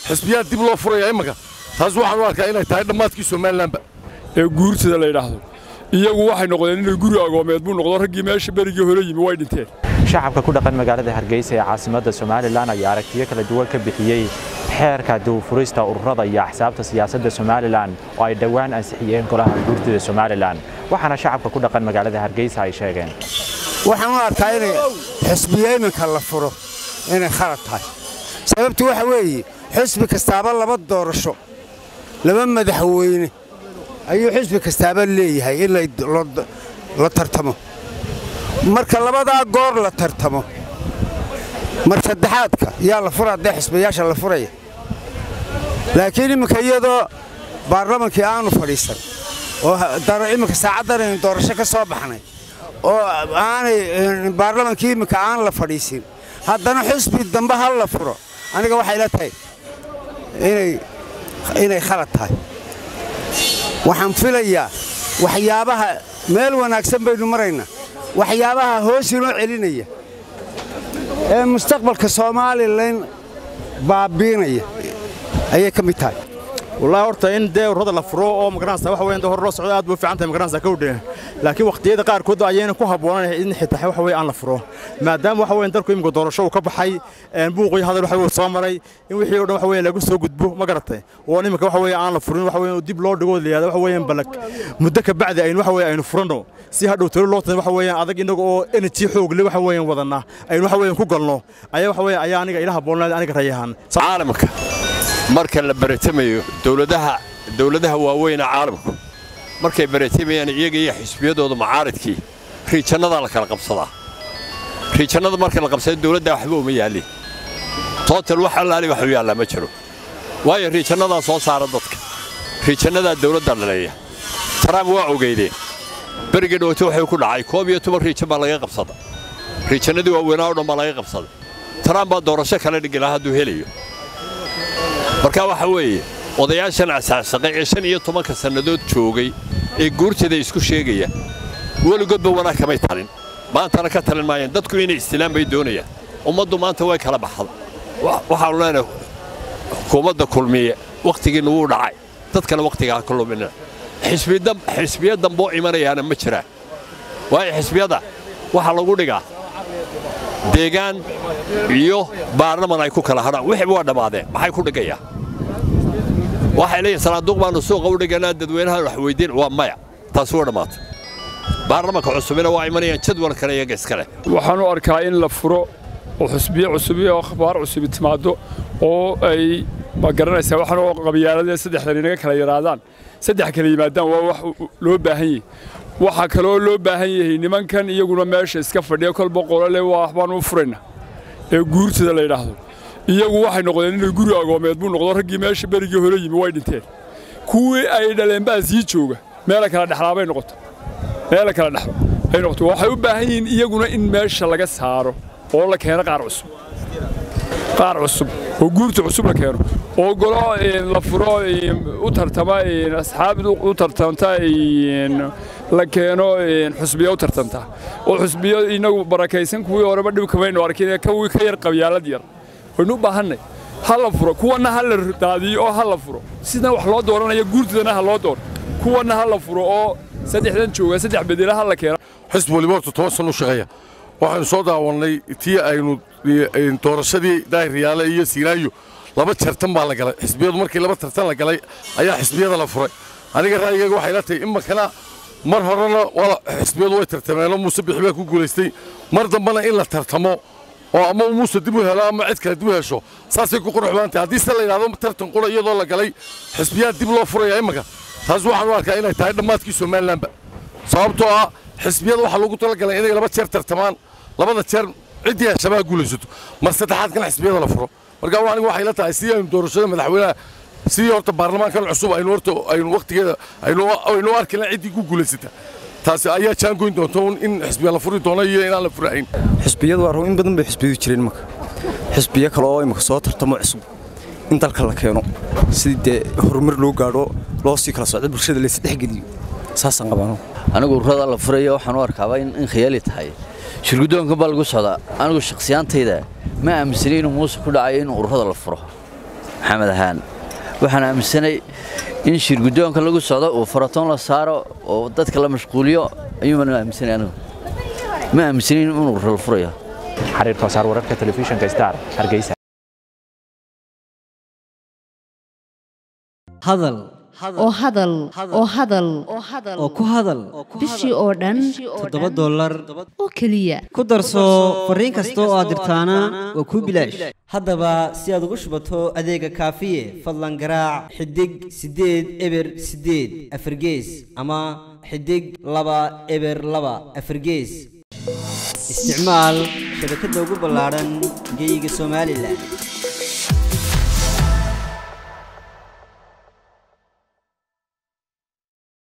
xisbiyaa dib loo furaya imminka taas waxaan u arkaa inay tahay dhammaadkii somalilanba ee guurtada la yidhaahdo iyagu waxay noqdeen inay guri agoomeed buu noqdo raggii meesha berigii hore yimi way dhinteen shacabka ku dhaqan magaalada hargeysa ee caasimadda somalilan ayaa aragtiyo kala duwan ka bixiyey xeerka dawfurista ururada iyo axsaabta siyaasadda somalilan oo ay dhowaan ansixiyeen golaha guurtida somalilan waxaana shacabka ku dhaqan magaalada hargeysa ay sheegeen waxaan u arkaa inay xisbiya iminka la furo inay khalad tahay sababtu waxa weeye xisbi kastaaba laba doorasho laba madaxweyne ayuu xisbi kastaaba leeyahay in la tartamo marka labadaa goor la tartamo mar saddexaadka yaa la fura haddee xisbiyaasha la furaya laakiin imminka iyadoo baarlamankii aanu fadhiisan oo imminka saacaddan aynu doorasho ka soo baxnay oo aanay baarlamankii imminka aan la fadhiisin haddana xisbi dambe ha la furo aniga waxay la tahay inay khalad tahay waxaan filayaa waxyaabaha meel wanaagsan baynu maraynaa waxyaabaha hoos inoo celinaya ee mustaqbalka somalilan baabiinaya ayay ka mid tahay wallahi horta in dee ururada la furo oo magaranaysa waxa weeyaan hor loo socdo aad buu fiican tahay magaranaysa kowdhe laakiin waqtiyada qaarkood ayayna ku habboonan in xitaa waxa weeye aan la furo maadaama waxa weeyaan dalku imika doorasho uu ka baxay buuqii hadal waxa weeye soo maray in wixii oo dhan waxa weeye lagu soo gudbo ma garatay oo imika waxa weeye aan la furin waxa weeye dib loo dhigo leeyahay waxa weeyaan balag muddo ka bacdi aynu waxa weeye aynu furano si hadhow tiro loo tan waxa weeyaan adag inaga oo energy xoog leh waxa weeyaan wadana aynu waxa weeyaan ku galno ayaa waxa weeye ayaa aniga ilaha boolnaad aniga rayahan caalamka marka la baratamayo dowladaha dowladaha waaweyn ee caalamku markay baratamayaan iyaga iyo xisbiyadooda mucaaridkii riijannadaa la kala qabsadaa riijannada marka la qabsada dowladdaa waxba uma yaallin tootal wax allaali wax u yaallaa ma jiro waayo riijannadaa soo saara dadka riijannadaa dowladda dhaleeya taraam waa ogeydeen beriga dhowto waxay ku dhacay koob iyo toban riijan baa laga qabsada riijannadii waaweynaa o dhan baa laga qabsaday taraam baa doorasho kala dhigi lahaa hadduu helayo marka waxa weeye odayaashan asaasaqay ee shan iyo tobanka sannadood joogay ee guurteeda isku sheegaya weligoodba wanaag kamay talin maantana ka talin maayaan dadku inay istilaan bay doonayaan ummaddu maanta way kala baxda waxaanu leenahay xukuumadda kulmiye wakhtigiinna wuu dhacay dadkana wakhtigaa ka lumina xisbiya damboo imanayaana ma jiraan waayo xisbiyada waxaa lagu dhigaa deegaan iyo baarlaman ay ku kala hadhaan wixii waa dhammaadeen maxay ku dhigayaan waxay leeyihin sanaaduuq baannu suuqa u dhiganaa dadweynaha wax weydiin waa maya taasi waa dhammaatay baarlamanka cusubina waa imanayaan jadwalkana iyaga iskale waxaan u arkaa in la furo oo xusbiye cusubiyo oo akhbaar cusubi timaaddo oo ay ma garanaysaa waxaan oo qabyaaladee saddexdan inaga kala yaraadaan saddex kala yimaadaan waa wax loo baahan yahay waxaa kaloo loo baahan yahay nimankan iyaguna meesha iska fadhiya kolba qolole waa baan u furayna ee guurtada la yidhaahdo iyagu waxay noqdeen inay guri agoomeed buu noqdo raggii meesha berigii hore yimi way dhinteen kuwii ay dhaleen baa sii jooga meela kala dhexlaabay noqoto meela kala dhexlo ay noqoto waxay u baahan yihiin iyaguna in meesha laga saaro oo la keeno qaar cusub qaar cusub oo guurta cusub la keeno oo golo la furo u tartama asxaabd u tartamta la keeno xusbiya u tartamta oo xusbiyo inagu barakaysan kuwii horeba dhib kamaynu arkin kuwii ka yar qabyaalad yar waynu u baahannay ha la furo kuwanna ha la daadiyo oo ha la furo sidan wax loo dooranaya guurtidana ha loo dooro kuwanna ha la furo oo saddexdan jooga saddex bedela ha la keeno xisbi waliba horta toban san u shaqeeya waxaynu soo daawannay tii aynu doorashadii daahiryaale iyo siinaayo laba tartan baa la galay xisbiyadu markii laba tartan la galay ayaa xisbiyada la furay aniga ra'yigayga waxay la tahay imakana mar horena xisbiyadu way tartameenoo muuse bixi baa ku guulaystay mar dambena in la tartamo oo ama muuse dib u helo ama cid kale dib u hesho saasay ku qurux badan tahay haddii se la yidhahdo tartan qura iyadoo la galay xisbiyaa dib loo furaya imanka taas waxaan u arkaa inay tahay dhammaadkii somalilanba sababtoo ah xisbiyada waxaa loogu talagalay inay laba jeer tartamaan labada jeer ciddii heshabaa guulaysato mar saddexaadkana xisbiyada la furo marka anigu waxay la tahay sidii aynu doorashada madaxweynaha sidii horta baarlamaankan cusub aynu horta aynu waqtigeeda aynu arkina ciddii ku guulaysata taasi ayaa jaangoyn doonta in xisbiya la furi doono iyo inaan la furahayn xisbiyadu waa in badan bay xisbiyadu jireen imaka xisbiyo kale oo imaka soo tartamo cusub in dalka la keeno sidii dee horumar loo gaadho loo sii kala socdo bulshada laysa dhexgeliyo saasaan qabaano anigu ururada la furayo waxaan u arkaaba in khiyaali tahay shirguddoonkan baa lagu socdaa anigu shakhsiyaantayda ma aaminsanay inuu muuse ku dhacayo in ururada la furo maxamed ahaan waxaan aaminsanay in shirguddoonka lagu socdo uu faratoon la saaro oo dadka la mashquuliyo ayuuman aaminsanay anigu ma aaminsanin inuu rol furayo xariir toosaar wararka telefishinka star hargeysa hadal oo hadal oo hadal oo ku hadal bishii oo dhan toddoba dollar oo keliya ku darso fariin kasta oo aad dirtaana waa kuu bilaash haddaba si aad ugu shubato adeega kaafiye fadlan garaac xidig siddeed eber siddeed afargees ama xidig laba eber laba afargees isticmaal shabakadda ugu ballaadhan geyga somalilan